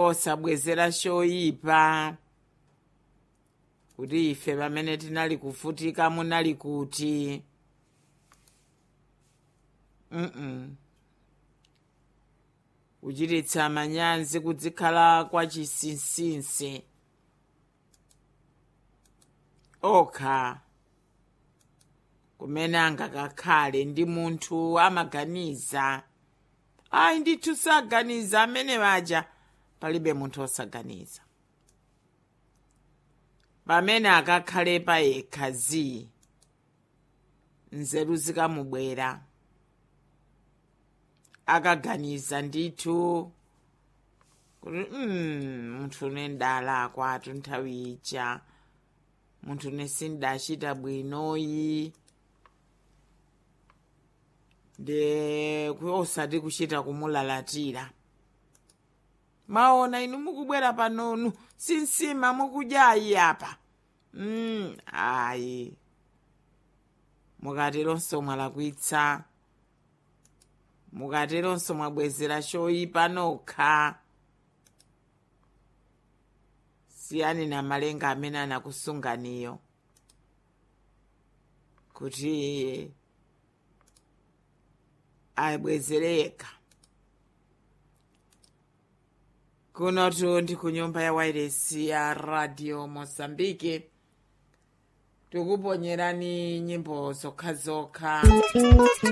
osabwezera choyipa kuti ife pamene tinali kuvutika munali kuti mm kuchititsa manyazi kudzikhala kwa chinsinsi okha kumene angakakhale ndi munthu amaganiza ayi ndithu saganiza amene waja palibe munthu osaganiza pamene akakhale pa yekha zi nzeru zikamubwera akaganiza ndithu kuti mm, munthu une ndala kwatu nthawi ija munthu une sindachita bwinoyi nde osati kuchita kumulalatira maona inu mukubwera panonu sinsima mukudyayi apa mm, ayi mukateronso mwalakwitsa mukateronso mwabwezera choyipa nokha siyani na malenga amene anakusunganiyo kuti abwezere yekha kunotu ndi ku nyumba ya wairesi ya radio mozambique tikuponyerani nyimbo zokhazokha